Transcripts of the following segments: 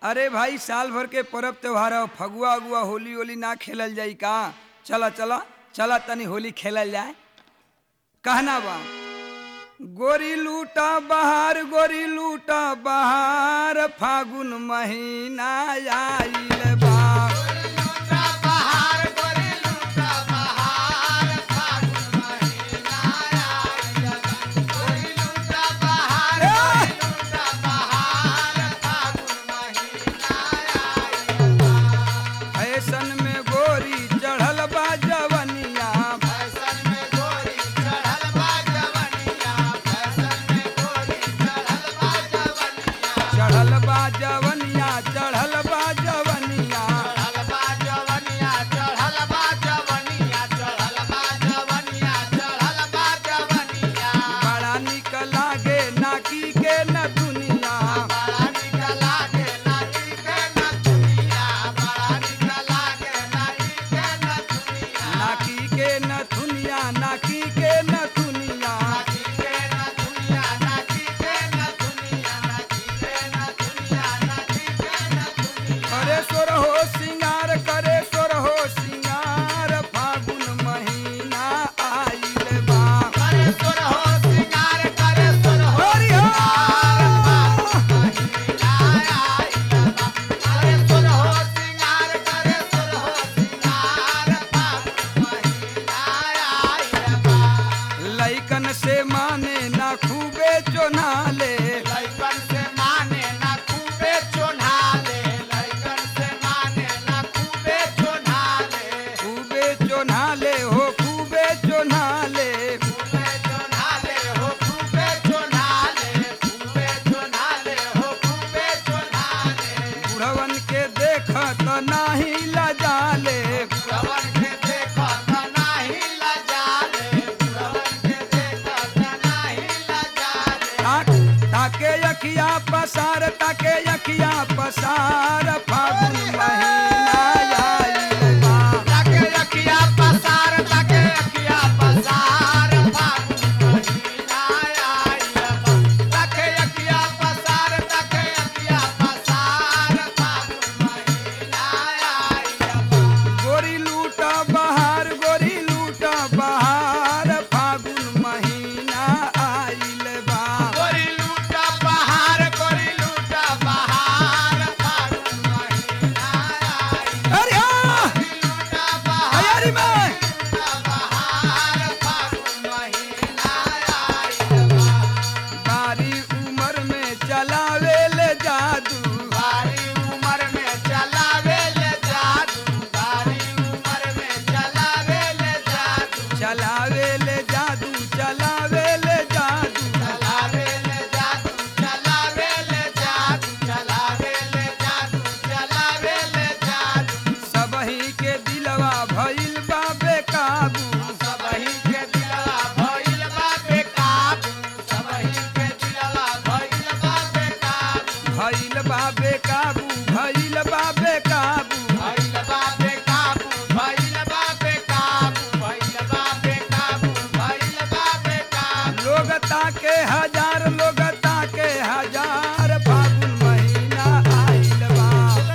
अरे भाई साल भर के पर्व त्योहार ह फगुआ अगुआ होली होली ना खेलल जाई का चला चला चला तनी होली खेलल जाए कहना बा गोरी लूटा बहार गोरी लूटा बहार फागुन महीना आइल बा फैशन में गोरी चढ़ल बा जवनिया चढ़ल बा जवनिया चढ़ल बा जवनिया बड़ा निक लागे नाकी के न दुनिया नाकी के न दुनिया नाकी के न दुनिया करे सोर हो सिंगार करे सोर हो सिंगार फागुन महीना आइल बा हरि हो लइकन से माने ना खूबे चोनाले लइकन से माने ना खूबे चोन्हाले लइकन से माने ना खूबे चोन्हाले खूबे चोनाले हो खूबे चोनाले खूबे चोन्हाले हो खूबे चोन्हाले खूबे चोन्हाले हो खूबे चोन्हाले बुढ़वन के देखत नाही लजाले बुढ़वन के देखत नाही लजाले बुढ़वन के देखत नाही लजाले ताक ताके यखिया पसार ताके यखिया पसार फागुन महीना आइल बा ताके अखिया पसार ताके अखिया पसार फागुन महीना आइल बा ताके अखिया पसार ताके अखिया पसार फागुन महीना आइल बा गोरी लूटा बहार गोरी लूटा बहार फागुन महीना आइल बा गोरी लूटा बहार गोरी लूटा बहार फागुन महीना आइल अरे हाँ! लूटा बहार तैयारी में लूटा बहार फागुन महीना आइल बा बारी उम्र में चलावे ले जादू बारी उमर में चलावे ले जादू बारी उमर में चलावे ले जादू चलावे ले जादू चलावे ले जादू चलावे ले जादू चलावे ले जादू चलावे ले जादू चलावे ले जादू सबही के दिलवा भइल बा बेकाबू सबही के दिलवा भइल बा बेकाबू सबही के दिलवा भइल बा बेकाबू भइल बा बेकाबू भइल बा बेकाबू भइल बा बेकाबू भइल बा बेकाबू भइल बा बेकाबू भइल बा बेकाबू लोग ताके हजार लोग ताके हजार फागुन महीना आइल बा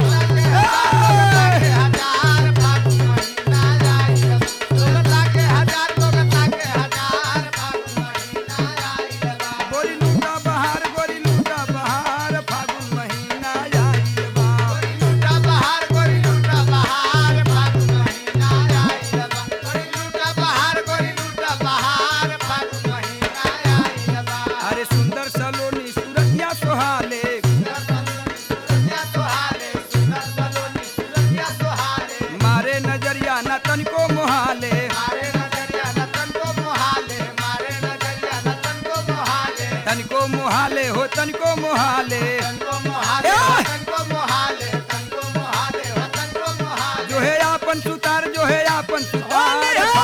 हजार फागुन महीना आइल लोगता के हजार लोगता के हजार फागुन महीना आइल बा गोरी लूटा बहार गोरी लूटा बहार फागुन महीना आइल बा गोरी लूटा बहार गोरी लूटा बहार फागुन महीना आइल बा गोरी लूटा बहार गोरी लूटा बहार फागुन महीना आइल बा अरे सुंदर सलोनी सूरतिया सोहाले सुरतिया सोहाले सुंदर सलोनी सुरतिया सोहाले मारे नजरिया न तनिको मोहाले मारे नजरिया नतन को मोहाले मारे नजरिया नतन को मोहाले तनिको मोहाले हो तनिको मोहाले तनको मोहाले ए! तनको मोहाले तनको मोहाले तनको मोहाले जो है आपन सुतार जो है आपन सुतार